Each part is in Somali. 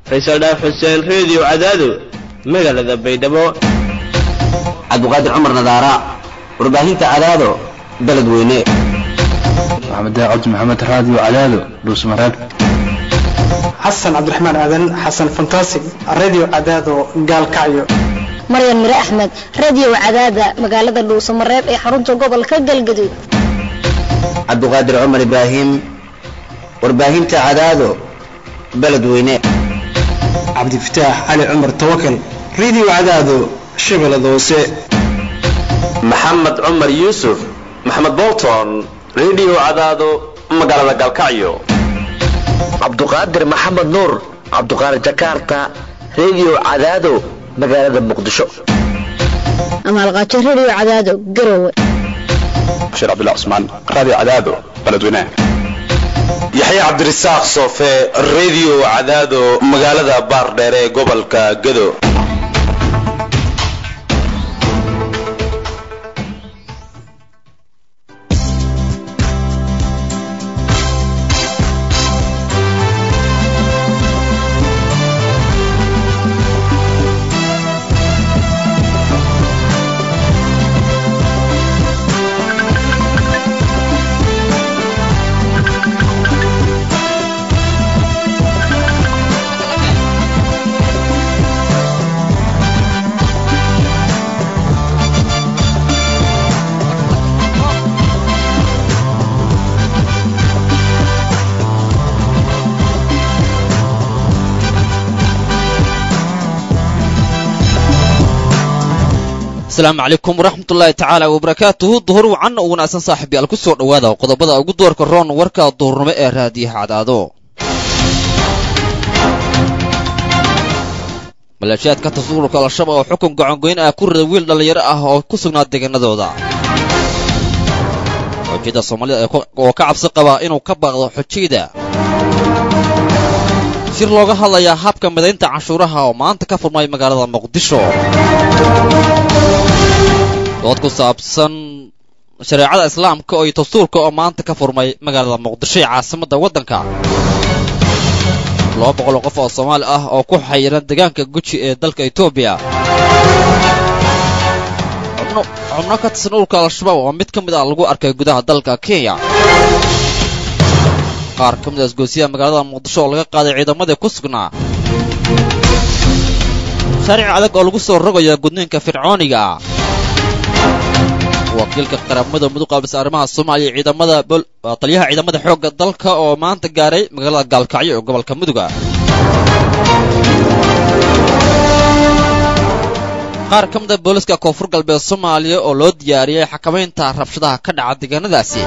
faysal dhaaf xuseen reediyo cadaado magaalada baydhabo cabdiqaadir cumar nadaara warbaahinta cadaado beled weyne maxamed cabdi maxamed raadiyo cadaado dhuusmareeb xasan cabdiraxmaan aadan xasan fantasig radio cadaado gaalkacyo maryan mire axmed radio cadaada magaalada dhuusamareeb ee xarunta gobolka galgaduud cabdiqaadir cumar ibraahim warbaahinta cadaado beled weyne cabdifataax cali cumar tawakal radio cadaado shabeellada hoose maxamed cumar yuusuf maxamed bolton radio cadaado magaalada galkacyo cabduqaadir maxamed nuur cabduqaadir jakarta radio cadaado magaalada muqdisho amaalqaajo radio cadaado garowe bashiir cabdullah cusmaan raadiyo cadaado beledweynaha yaxya cabdirasaaq soofe radio cadaado magaalada baardheere ee gobolka gado asalaamu calaykum waraxmatullaahi tacaala wabarakaatuhu duhur wacan u wanaagsan saaxiibyaal ku soo dhowaada qodobada ugu doorka roon warka duhurnimo ee raadiyaha cadaado maleeshiyaadka tasuurka al-shabaab oo xukun gacangoyn ah ku rida wiil dhallinyaro ah oo ku sugnaa deegaanadooda xojiyada soomaalida oo ka cabsi qaba inuu ka baaqdo xojiyada shir looga hadlayaa habka midaynta canshuuraha oo maanta ka furmay magaalada muqdisho dood ku saabsan shareecada islaamka iyo dastuurka oo maanta ka furmay magaalada muqdisho ee caasimadda waddanka laba boqol oo qof oo soomaali ah oo ku xayiran deegaanka guji ee dalka etoobiya xubno ka tirsan ururka al-shabaab oo mid ka mid ah lagu arkay gudaha dalka kenya qaar ka mid a isgoosiyaha magaalada muqdisho oo laga qaaday ciidamadii ku sugnaa sharci adag oo lagu soo rogayo gudniinka fircooniga ah wakiilka qaramada mudug qaabisa arrimaha soomaaliya ciidamada taliyaha ciidamada xoogga dalka oo maanta gaaray magaalada gaalkacyo ee gobolka muduga qaar ka mid a booliska koonfur galbeed soomaaliya oo loo diyaariyey xakamaynta rabshadaha ka dhaca deegaanadaasi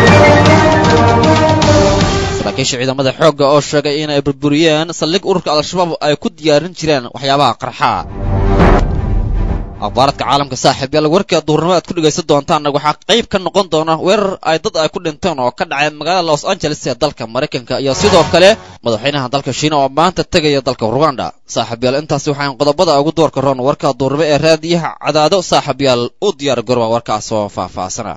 saraakiisha ciidamada xoogga oo sheegay inay burburiyeen saldhig ururka al-shabaab ay ku diyaarin jireen waxyaabaha qarxaa akhbaaradka caalamka saaxiib yaal warka duurnimo aad ku dhegaysan doontaanna waxaa qayb ka noqon doona weerar ay dad ay ku dhinteen oo ka dhacay magaalada los angeles ee dalka maraykanka iyo sidoo kale madaxweynaha dalka shiina oo maanta tegaya dalka ruganda saaxiib yaal intaasi waxaan qodobada ugu doorka roon warka duurnimo ee raadiyaha cadaado saaxiib yaal u diyaar garooba warkaas oo faahfaahsana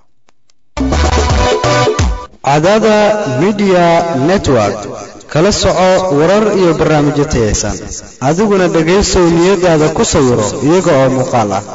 cadaada midiya network kala soco warar iyo barnaamijyo tayaysan adiguna dhegaysow niyadaada ku sawiro iyaga oo muuqaal ah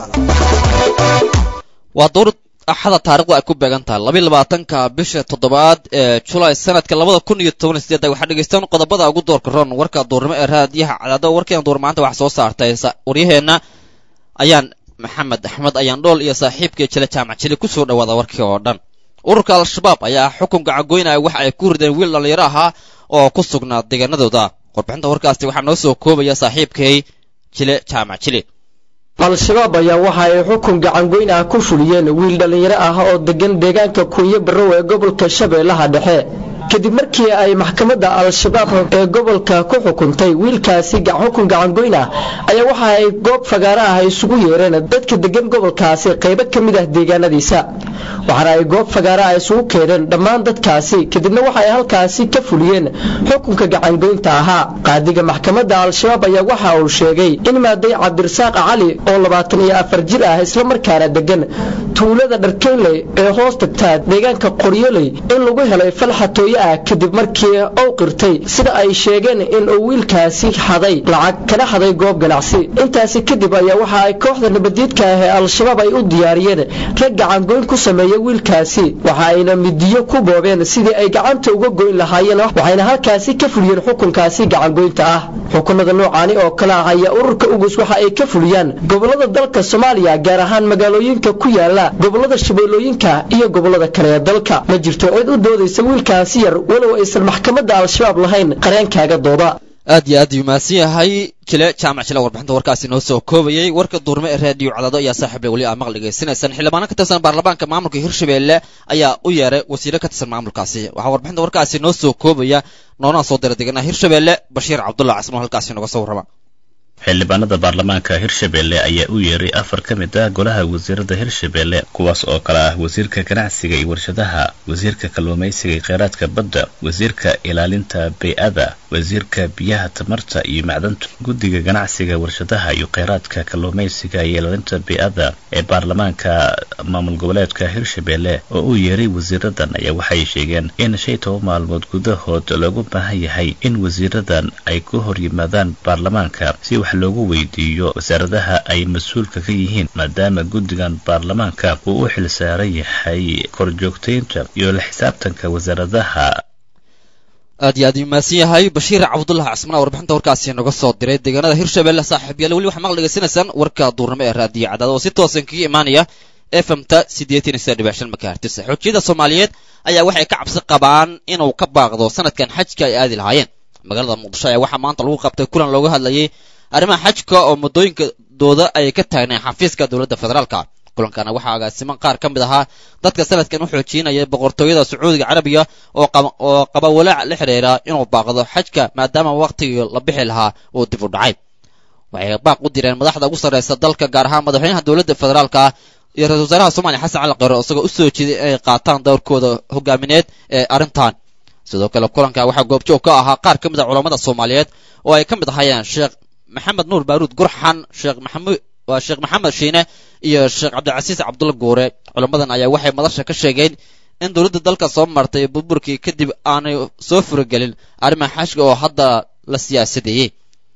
waa dowr axada taarikhdu ay ku beegan tahay labiy labaatanka bisha toddobaad ee julaay sanadka labada kun iyo toban iyo sideed waxaa dhegaystaan qodobada ugu doorka roon warka duurnimo ee raadiyaha cadaado warkeena duur maanta wax soo saartay waryaheenna ayaan maxamed axmed ayaan dhool iyo saaxiibkii jile jaamac jili ku soo dhawaada warkii oo dhan ururka al-shabaab ayaa xukun gacangoynaya waxa ay ku rideen wiil dhallinyaro ahaa oo ku sugnaa deegaanadooda warbixinta warkaasi waxaa noo soo koobaya saaxiibkay jile jaamac jili al-shabaab ayaa waxa ay xukun gacangoyn ah ku fuliyeen wiil dhallinyaro ah oo degan deegaanka kunyo barrow ee gobolka shabeellaha dhexe kadib markii ay maxkamadda al-shabaab ee gobolka ku xukuntay wiilkaasi xukun gacangoyn ah ayaa waxa ay goob fagaaro ah isugu yeereen dadka degan gobolkaasi qaybo ka mid ah deegaanadiisa waxaana ay goob fagaaro ah isugu keeneen dhammaan dadkaasi kadibna waxa ay halkaasi ka fuliyeen xukunka gacangoynta ahaa qaadiga maxkamadda al-shabaab ayaa waxa uu sheegay in maaday cabdirasaaq cali oo labaatan iyo afar jir ah islamarkaana degan tuulada dharkeynley ee hoos tagtaa deegaanka qoryoley in lagu helay falxatooy nabadgelyo ah kadib markii uu qirtay sida ay sheegeen in uu wiilkaasi xaday lacag kana xaday goob ganacsi intaasi kadib ayaa waxa ay kooxda nabadiidka ah ee al-shabaab ay u diyaariyeen rag gacangoyn ku sameeya wiilkaasi waxa ayna midiyo ku boobeen sidii ay gacanta uga goyn lahaayeen waxayna halkaasi ka fuliyeen xukunkaasi gacangoynta ah xukunada noocaani oo kale ah ayaa ururka ugus waxa ay ka fuliyaan gobolada dalka soomaaliya gaar ahaan magaalooyinka ku yaala gobolada shabeellooyinka iyo gobolada kale ee dalka ma jirto cid u doodaysa wiilkaasi yar walow aysan maxkamadda al-shabaab lahayn qareenkaaga dooda aad iyo aad uu mahadsan yahay jile jaamac jile warbixinta warkaasi noo soo koobayey warka duurme ee raadiyo cadaado ayaa saaxiible weli aa maqli dhegaysanaysaan xildhibaano ka tirsan baarlamaanka maamulka hirshabelle ayaa u yeeray wasiiro ka tirsan maamulkaasi waxaa warbixinta warkaasi noo soo koobaya noonaa soo dira deganaa hirshabelle bashiir cabdullah casmo halkaasi noga soo warrama xildhibaanada baarlamaanka hirshabelle ayaa u yeeray afar ka mid ah golaha wasiirada hirshabelle kuwaas oo kale ah wasiirka ganacsiga iyo warshadaha wasiirka kalluumaysiga iyo kheyraadka badda wasiirka ilaalinta bay-ada wasiirka biyaha tamarta iyo macdanta guddiga ganacsiga warshadaha iyo kheyraadka kalluumaysiga iyo ilaalinta bay-ada ee baarlamaanka maamul goboleedka hirshabelle oo u yeeray wasiiradan ayaa waxay sheegeen in shay toban maalmood gudahood loogu baahan yahay in wasiiradan ay ku hor yimaadaan baarlamaanka si wax loogu weydiiyo wasaaradaha ay mas-uulka ka yihiin maadaama guddigan baarlamaanka uu u xil saaran yahay korjoogtaynta iyo la xisaabtanka wasaaradaha aad iyo aad uu mahadsan yahay bashiir cabdullahi casmana warbixinta warkaasi noga soo diray deegaanada hirshabelle saaxiib yaale weli waxaa maqli dhegaysanaysaan warka duurnimo ee raadiyo cadaad oo si toosan kaga imaanaya efmta siddeetan iyo saddex dhibic shan makahertis xoojiyada soomaaliyeed ayaa waxay ka cabsi qabaan inuu ka baaqdo sanadkan xajka ay aadi lahaayeen magaalada muqdisho ayaa waxaa maanta lagu qabtay kulan looga hadlayay arrimaha xajka oo muddooyinka dooda ay ka taagneen xafiiska dowladda federaalka kulankana waxaa agaasiman qaar ka mid ahaa dadka sanadkan u xoojinaya boqortooyada sacuudiga carabiga oo oo qaba walaac la xidhiira inuu baaqdo xajka maadaama waqtigii la bixi lahaa uu dib u dhacay waxay baaq u direen madaxda ugu sarreysa dalka gaar ahaan madaxweynaha dowladda federaalka iyo ra-isul wasaaraha soomaaliya xasan cali qaro isagoo u soo jeeday inay qaataan dowrkooda hogaamineed ee arrintan sidoo kale kulanka waxaa goobjoog ka ahaa qaar ka mid a culammada soomaaliyeed oo ay ka mid ahayeen sheekh maxamed nuur baaruud gurxan sheekh maxamuud waa sheekh maxamed shiine iyo sheekh cabdilcasiis cabdulla guure culammadan ayaa waxay madasha ka sheegeen in dowladda dalka soo martay burburkii kadib aanay soo furagelin arrimaha xashka oo hadda la siyaasadeeyey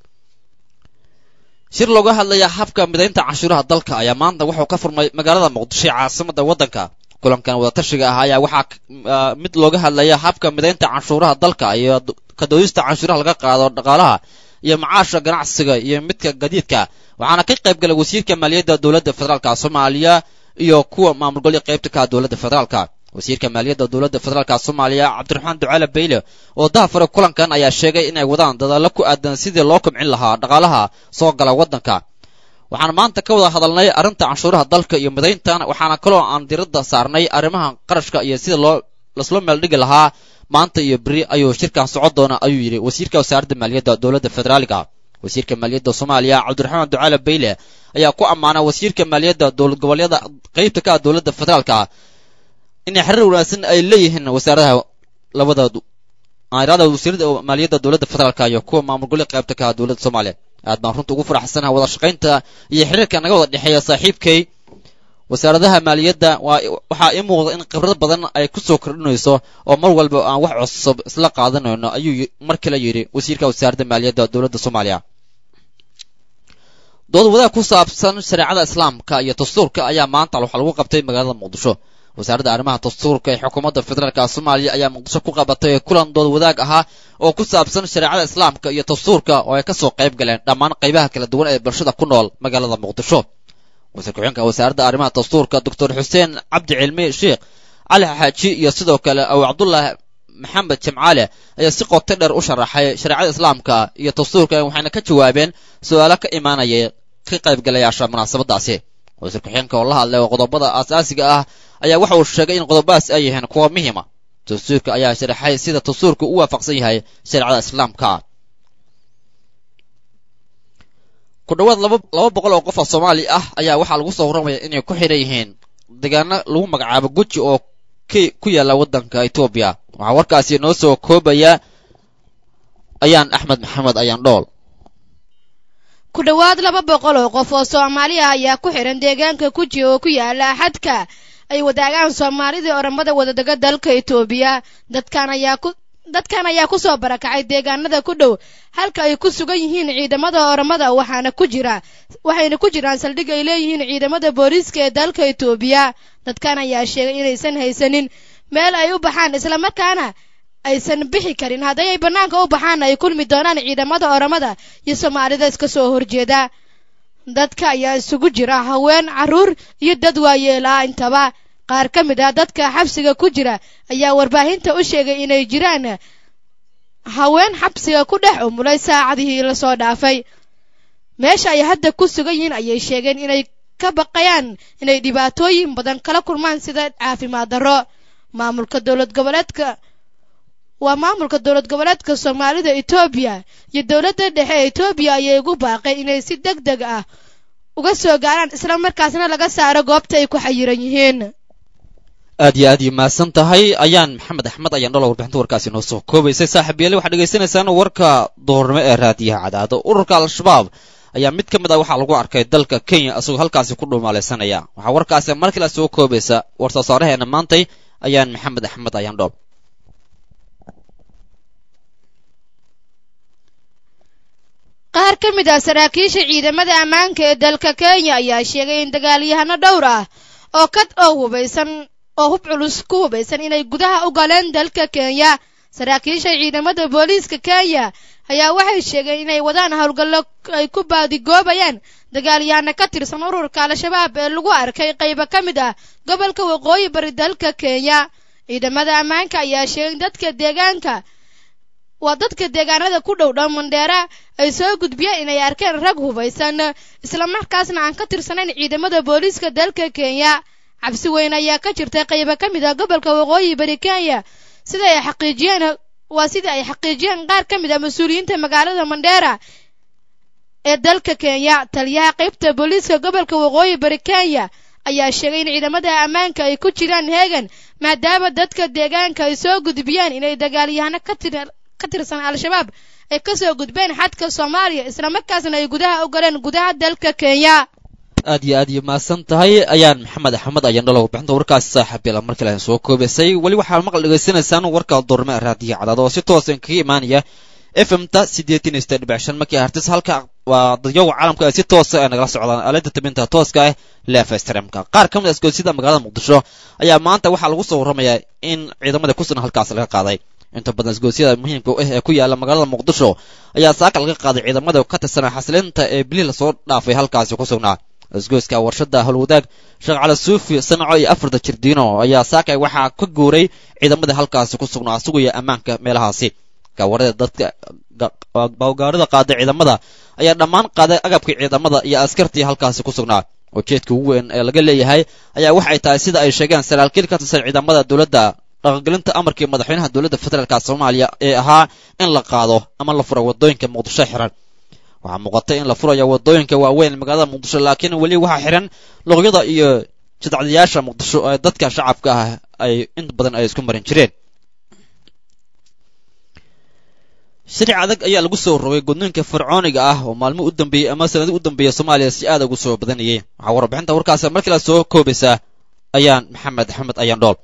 shir looga hadlaya habka midaynta canshuuraha dalka ayaa maanta wuxuu ka furmay magaalada muqdisho ee caasimada waddanka kulankan wadatashiga ah ayaa waxaa mid looga hadlaya habka midaynta canshuuraha dalka iyo kadoodista canshuuraha laga qaado dhaqaalaha iyo macaasha ganacsiga iyo midka gadiidka waxaana ka qayb galay wasiirka maaliyadda dowladda federaalka soomaaliya iyo kuwa maamul golya qaybta ka dowladda federaalka wasiirka maaliyadda dowladda federaalka soomaaliya cabdiraxmaan ducaale bayle oo dahafare kulankan ayaa sheegay inay wadaan dadaalo ku aadan sidii loo kobcin lahaa dhaqaalaha soo gala waddanka waxaan maanta ka wada hadalnay arrinta canshuuraha dalka iyo midayntan waxaana kaloo aan diradda saarnay arrimaha qarashka iyo sida loo lasloo meeldhigi lahaa maanta iyo beri ayuu shirkan socon doona ayuu yidhi wasiirka wasaaradda maaliyadda dowladda federaaliga wasiirka maaliyadda soomaaliya cabdiraxmaan ducaale bayle ayaa ku ammaanay wasiirka maaliyadda dowlad goboleeda qaybta ka ah dowladda federaalka inay xiriir wanaagsan ay leeyihiin wasaaradaha labada airada wasiirada maaliyadda dowladda federaalka iyo kuwa maamul goboleed qaybta ka ah dowladda soomaaliya aad baan runta ugu faraxsanaha wada shaqaynta iyo xiriirka naga wada dhexeeya saaxiibkay wasaaradaha maaliyadda waa waxaa ii muuqda in khibrad badan ay ku soo kordhinayso oo mar walba aan wax cusub isla qaadanayno ayuu mar kale yidhi wasiirka wasaaradda maaliyadda dowladda soomaaliya dood wadaag ku saabsan shareecada islaamka iyo dastuurka ayaa maanta waxaa lagu qabtay magaalada muqdisho wasaaradda arrimaha dastuurka ee xukuumadda federaalka soomaaliya ayaa muqdisho ku qabatay kulan dood wadaag ahaa oo ku saabsan shareecada islaamka iyo dastuurka oo ay kasoo qayb galeen dhammaan qaybaha kala duwan ee bulshada ku nool magaalada muqdisho wasiir ku-xigeenka wasaaradda arrimaha dastuurka doctor xuseen cabdi cilmi sheekh cali xaaji iyo sidoo kale aw cabdullaahi maxamed jamcaale ayaa si qoto dheer u sharaxay shareecada islaamka iyo dastuurka waxayna ka jawaabeen su-aalo ka imaanaya ka qaybgalayaasha munaasabadaasi wasiir ku-xigeenka oo la hadlay oo qodobada aasaasiga ah ayaa waxa uu sheegay in qodobadaas ay yihiin kuwa muhiima dastuurka ayaa sharaxay sida dastuurka u waafaqsan yahay shareecada islaamka ku dhawaad laba laba boqol oo qof oo soomaali ah ayaa waxaa lagu soo warramaya inay ku xidhan yihiin deegaano lagu magacaabo guji oo k ku yaalla waddanka etoobiya waxaa warkaasi noo soo koobaya ayaan axmed maxamed ayaan dhool ku dhowaad laba boqol oo qof oo soomaali ah ayaa ku xidhan deegaanka guji oo ku yaala xadka ay wadaagaan soomaalidii oramada wadadega dalka etoobiya dadkan ayaa ku dadkan ayaa ku soo barakacay deegaanada ku dhow halka ay ku sugan yihiin ciidamada oramada waxaana ku jira waxayna ku jiraan saldhig ay leeyihiin ciidamada booliiska ee dalka etoobiya dadkan ayaa sheegay inaysan haysanin meel ay u baxaan islamarkaana aysan bixi karin hadday ay bannaanka u baxaan ay kulmi doonaan ciidamada oramada iyo soomaalida iska soo horjeeda dadka ayaa isugu jira haween carruur iyo dad waayeelaa intaba qaar ka mid ah dadka xabsiga ku jira ayaa warbaahinta u sheegay inay jiraan haween xabsiga ku dhex umulay saacadihii lasoo dhaafay meesha ay hadda ku sugan yihiin ayay sheegeen inay ka baqayaan inay dhibaatooyin badan kala kulmaan sida caafimaad darro maamulka dowlad goboleedka waa maamulka dowlad goboleedka soomaalida etoobiya iyo dowladda dhexe ee etoobiya ayay ugu baaqeen inay si deg deg ah uga soo gaaraan isla markaasna laga saaro goobta ay ku xayiran yihiin aad iyo aad iyo mahadsan tahay ayaan maxamed axmed ayaan dhalo warbixinta warkaasi noo soo koobaysay saaxiib yaali waxaad dhegaysanaysaan warka duhurnimo ee raadiyaha cadaado ururka al-shabaab ayaa mid ka mid ah waxaa lagu arkay dalka kenya isagoo halkaasi ku dhuumaalaysanaya waxaa warkaasi mar kale soo koobaysa war soo saaraheena maantay ayaan maxamed axmed ayaan dhool qaar ka mid ah saraakiisha ciidamada ammaanka ee dalka kenya ayaa sheegay in dagaalyahano dhowr ah oo kad oo hubaysan oo hub culus ku hubaysan inay gudaha u galeen dalka kenya saraakiisha ciidamada booliiska kenya ayaa waxay sheegeen inay wadaan howlgallo ay ku baadigoobayaan dagaalyahanno ka tirsan ururka al-shabaab ee lagu arkay qaybo ka mid ah gobolka waqooyi bari dalka kenya ciidamada ammaanka ayaa sheegay in dadka deegaanka waa dadka deegaanada ku dhow dhow mandheera ay soo gudbiyeen inay arkeen rag hubaysan islamarkaasna aan ka tirsanayn ciidamada booliiska dalka kenya cabsi weyn ayaa ka jirta qaybo ka mid ah gobolka waqooyi bari kenya sida ay xaqiijiyeen waa sida ay xaqiijiyeen qaar ka mid ah mas-uuliyiinta magaalada mandheera ee dalka kenya taliyaha qaybta booliiska gobolka waqooyi bari kenya ayaa sheegay in ciidamada ammaanka ay ku jiraan heegan maadaama dadka deegaanka ay soo gudbiyeen inay dagaalyahano ka tir ka tirsan al-shabaab ay ka soo gudbeen xadka soomaaliya islamarkaasna ay gudaha u galeen gudaha dalka kenya aad iyo aad iyo mahadsan tahay ayaan maxamed axmed ayaan dhalo warbixinta warkaasi saaxiib yala mar kale soo koobaysay weli waxaa maqal dhegaysanaysaan warka doorme raadiyo cadaad oo si toosan kaga imaanaya f m ta siddeetan iyo siddeed dhibic shan markii hartis halka waa dadyoga caalamka ay si toosa ay nagala socdaan aalada tabinta tooska ah leefa streamka qaar ka mid a isgoosida magaalada muqdisho ayaa maanta waxaa lagu soo warramayaa in ciidamada ku sugan halkaas laga qaaday inta badan isgoosyada muhiimka ah ee ku yaala magaalada muqdisho ayaa saaka laga qaaday ciidamada ka tirsanaa xasilinta ee bilih lasoo dhaafay halkaasi ku sugnaa isgooska warshada howlwadaag sheekh cali suufi sanaco iyo afarta jirdiino ayaa saaka waxaa ka guuray ciidamada halkaasi ku sugnaa sugaya ammaanka meelahaasi gaawarada dadka bawgaarida qaaday ciidamada ayaa dhammaan qaaday agabkii ciidamada iyo askartii halkaasi ku sugnaa ujeedka ugu weyn ee laga leeyahay ayaa waxay tahay sida ay sheegeen saraakiil ka tirsan ciidamada dowladda dhaqangelinta amarkii madaxweynaha dowladda federaalka soomaaliya ee ahaa in la qaado ama la furo wadooyinka muqdisho xiran waxaa muuqatay in la furayo wadooyinka waaweyn magaalada muqdisho laakiin weli waxaa xiran luqyada iyo jidcadayaasha muqdisho ee dadka shacabka ah ay inta badan ay isku marin jireen sharic adag ayaa lagu soo rogay gudniinka fircooniga ah oo maalmo u dambeeyey ama sanadi u dambeeya soomaaliya si aad ugu soo badanayay waxaa warbixinta warkaasi markii la soo koobaysaa ayaan maxamed axmed ayaan dhool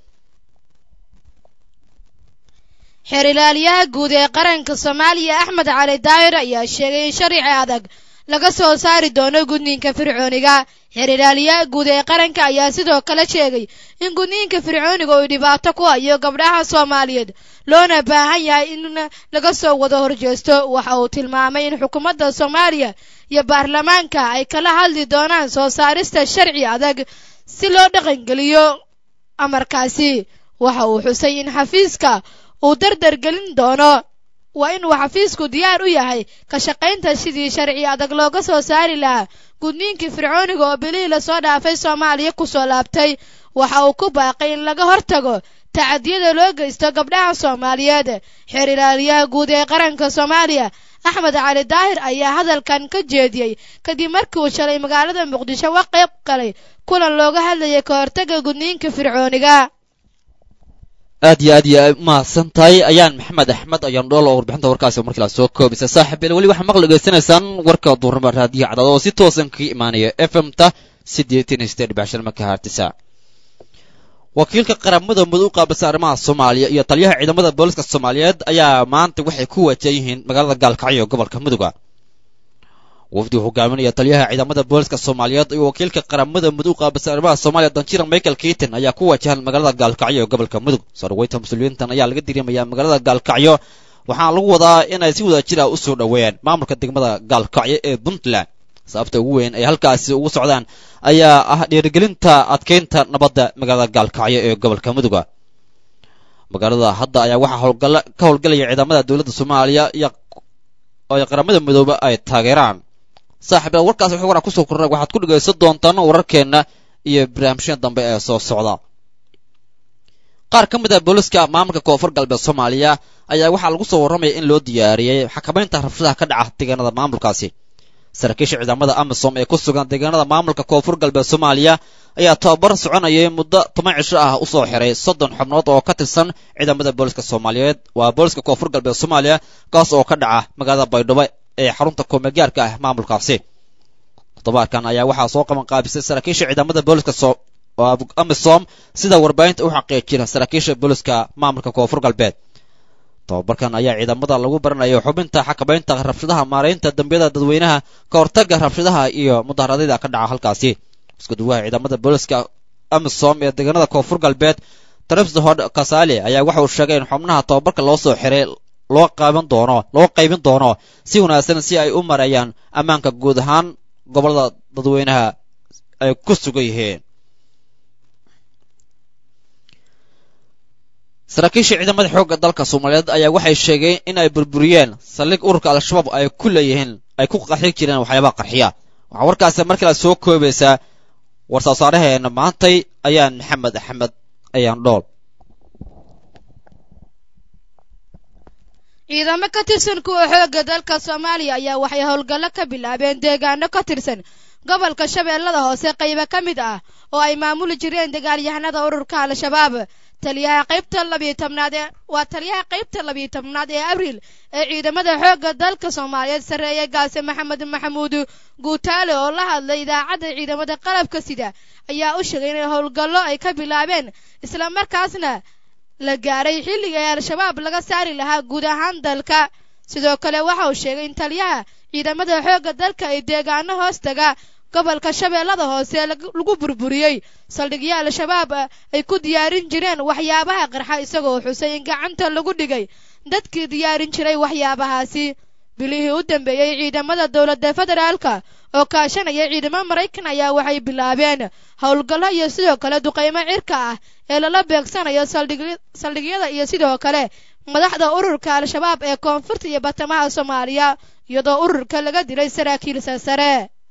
xeer ilaaliyaha guud ee qaranka soomaaliya axmed cali daahir ayaa sheegay in sharci adag laga soo saari doono gudniinka fircooniga xeer ilaaliyaha guud ee qaranka ayaa sidoo kale sheegay in gudniinka fircooniga uu dhibaato ku hayo gabdhaha soomaaliyeed loona baahan yahay in laga soo wada horjeesto waxa uu tilmaamay in xukuumadda soomaaliya iyo baarlamaanka ay kala hadli doonaan soo saarista sharci adag si loo dhaqangeliyo amarkaasi waxa uu xusay in xafiiska uu dardar gelin doono waa inuu xafiisku diyaar u yahay ka shaqaynta sidii sharci adag looga soo saari lahaa gudniinkii fircooniga oo bilihii lasoo dhaafay soomaaliya ku soo laabtay waxa uu ku baaqay in laga hortago tacadiyada loo geysto gabdhaha soomaaliyeed xeer ilaaliyaha guud ee qaranka soomaaliya axmed cali daahir ayaa hadalkan ka jeediyey kadib markii uu shalay magaalada muqdisho ka qayb galay kulan looga hadlayay ka hortaga gudniinka fircooniga aad iyo aad iyo mahadsan tahay ayaan maxamed axmed ayaan dhool oo warbixinta warkaasi markii la soo koobaysa saaxiib yeel weli waxaa maqli dhegaysanaysaan warka duurnimo raadiyo cadaad oo si toosan kaga imaanaya f m ta siddeetan iyo siddeed dhibic shan marka hartisa wakiilka qaramada mudug u qaabilsan arrimaha soomaaliya iyo taliyaha ciidamada booliska soomaaliyeed ayaa maanta waxay ku wajahan yihiin magaalada gaalkacyo ee gobolka muduga wafdi uu hogaaminaya taliyaha ciidamada booliska soomaaliyeed iyo wakiilka qaramada mudug u qaabilsan arrimaha soomaaliya danjira michael keaton ayaa ku wajahan magaalada gaalkacyo ee gobolka mudug sarweynta mas-uuliyiintan ayaa laga dirimayaa magaalada gaalkacyo waxaana lagu wadaa inay si wada jir ah u soo dhoweeyaan maamulka degmada gaalkacyo ee puntland sababta ugu weyn ay halkaasi ugu socdaan ayaa ah dhiirigelinta adkeynta nabadda magaalada gaalkacyo ee gobolka muduga magaalada hadda ayaa waxaa howlgala ka howlgalaya ciidamada dowladda soomaaliya iyo oo qaramada midoobe ay taageeraan saaxiib warkaas wixii waraa kusoo kornay waxaad ku dhegaysan doontaan wararkeenna iyo barnaamijyada dambe ee soo socda qaar ka mid ah booliska maamulka koonfur galbeed soomaaliya ayaa waxaa lagu soo warramaya in loo diyaariyey xakamaynta rabshadaha ka dhaca deegaanada maamulkaasi saraakiisha ciidamada amisom ee ku sugan deegaanada maamulka koonfur galbeed soomaaliya ayaa tababar soconayay muddo toban cisho ah usoo xiray soddon xubnood oo ka tirsan ciidamada booliska soomaaliyeed waa booliska koonfur galbeed soomaaliya kaas oo ka dhaca magaalada baydhabo ee xarunta koomegaarka ah maamulkaasi toddobaadkan ayaa waxaa soo qaban qaabisay saraakiisha ciidamada booliska amisom sida warbaahinta u xaqiijina saraakiisha booliska maamulka koonfur galbeed tababarkan ayaa ciidamada lagu baranayo xubinta xakamaynta rabshadaha maaraynta dambiyada dadweynaha ka hortaga rabshadaha iyo mudaharaadyada ka dhaca halkaasi isku duwaha ciidamada booliska amisom ee deegaanada koonfur galbeed trepsdhod kasale ayaa waxa uu sheegay in xubnaha tababarka loo soo xiray loo qaaban doono loo qaybin doono si wanaagsan si ay u marayaan ammaanka guud ahaan gobolada dadweynaha ay ku sugan yihiin saraakiisha ciidamada xoogga dalka soomaaliyeed ayaa waxay sheegeen in ay burburiyeen saldhig ururka al-shabaab ay ku leeyihiin ay ku qaxi jireen waxyaabaha qarxiya waxaa warkaasi markale soo koobaysaa war-soosaaraheena maantay ayaan maxamed axmed ayaan dhool ciidamo ka tirsan kuwa xoogga dalka soomaaliya ayaa waxay howlgallo ka bilaabeen deegaano ka tirsan gobolka shabeellada hoose qaybo ka mid ah oo ay maamuli jireen dagaalyahanada ururka al-shabaab taliyaha qaybta labiyo tobnaad ee waa taliyaha qaybta labiyo tobnaad ee abriil ee ciidamada xoogga dalka soomaaliyeed sarreeye gaase maxamed maxamuud guutaale oo la hadlay idaacadda ciidamada qalabka sida ayaa u sheegay inay howlgallo ay ka bilaabeen islamarkaasna la gaaray xilliga ee al-shabaab laga saari lahaa guud ahaan dalka sidoo kale waxa uu sheegay in taliyaha ciidamada xoogga dalka ay deegaano hoos taga gobolka shabeellada hoose lagu burburiyey saldhigyo al-shabaab ay ku diyaarin jireen waxyaabaha qarxa isagoo xusay in gacanta lagu dhigay dadkii diyaarin jiray waxyaabahaasi bilihii u dambeeyey ciidamada dowladda federaalka oo kaashanaya ciidamo maraykan ayaa waxay bilaabeen howlgallo iyo sidoo kale duqaymo cirka ah ee lala beegsanayo saldhigyada iyo sidoo kale madaxda ururka al-shabaab ee koonfurta iyo batamaha soomaaliya iyadoo ururka laga dilay saraakiil sarsare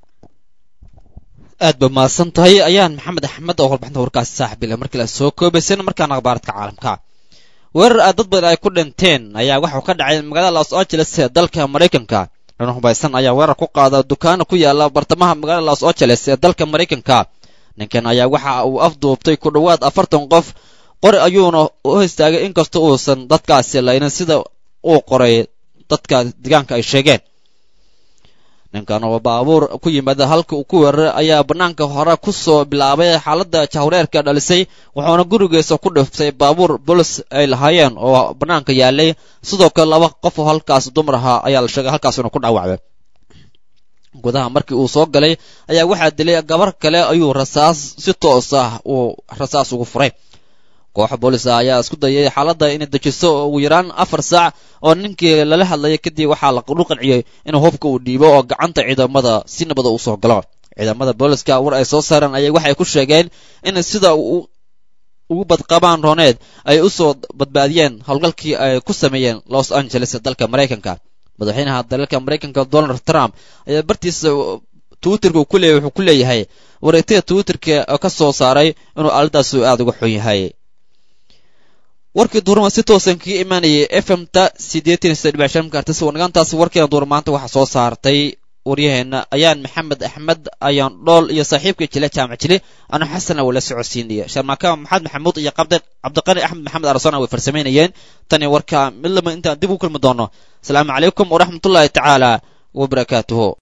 aad ba mahadsan tahay ayaan maxamed axmed oo warbixinta warkaasi saaxiibile markii la soo koobaysan markaana akhbaaradka caalamka weerar aad dad badan ay ku dhinteen ayaa waxau ka dhacay magaalada los angeles ee dalka maraykanka nin hubaysan ayaa weerar ku qaada dukaana ku yaala bartamaha magaalada los angeles ee dalka maraykanka ninkan ayaa waxa uu afduubtay ku dhowaad afartan qof qori ayuuna u istaagay inkasta uusan dadkaasi laynin sida uu qoray dadka deegaanka ay sheegeen ninkan oo baabuur ku yimaada halka uu ku weeraray ayaa bannaanka hore ku soo bilaabay xaaladda jahwareerka dhalisay wuxuuna gurigiisa ku dhiftay baabuur bolis ay lahaayeen oo bannaanka yaalay sidoo kale laba qof oo halkaas dumar ahaa ayaa la sheegay halkaas inuu ku dhaawacday gudaha markii uu soo galay ayaa waxaa dilay gabar kale ayuu rasaas si toos ah uu rasaas ugu furay kooxa boolisa ayaa isku dayay xaaladda inay dejiso ugu yaraan afar saac oo ninkii lala hadlayay kadib waxaa lagu qanciyey inuu hubka uu dhiibo oo gacanta ciidamada si nabada uu soo galo ciidamada booliska war ay soo saareen ayaa waxay ku sheegeen in sida ugu badqabaan rooneed ay u soo badbaadiyeen howlgalkii ay ku sameeyeen los angeles ee dalka maraykanka madaxweynaha dalalka maraykanka donald trump ayaa bartiisa twitterka uu ku leeyahy wuxuu ku leeyahay wareegtada twitterka oo ka soo saaray inuu aaladaasi aada uga xun yahay warkii duurma si toosan kaga imaanayay f m ta siddeetan sida dhibic shan kartis wanagaantaasi warkeena duur maanta waxaa soo saartay waryaheena ayaan maxamed axmed ayaan dhool iyo saaxiibka jile jaamac jile anu xasan wala socodsiinaya sharmaaka maxamed maxamuud iyo cabdiqani axmed maxamed arasona way farsamaynayeen tani warka mid lama intaan dib u kulmi doono asalaamu calaykum waraxmatullaahi tacaala wabarakaatuhu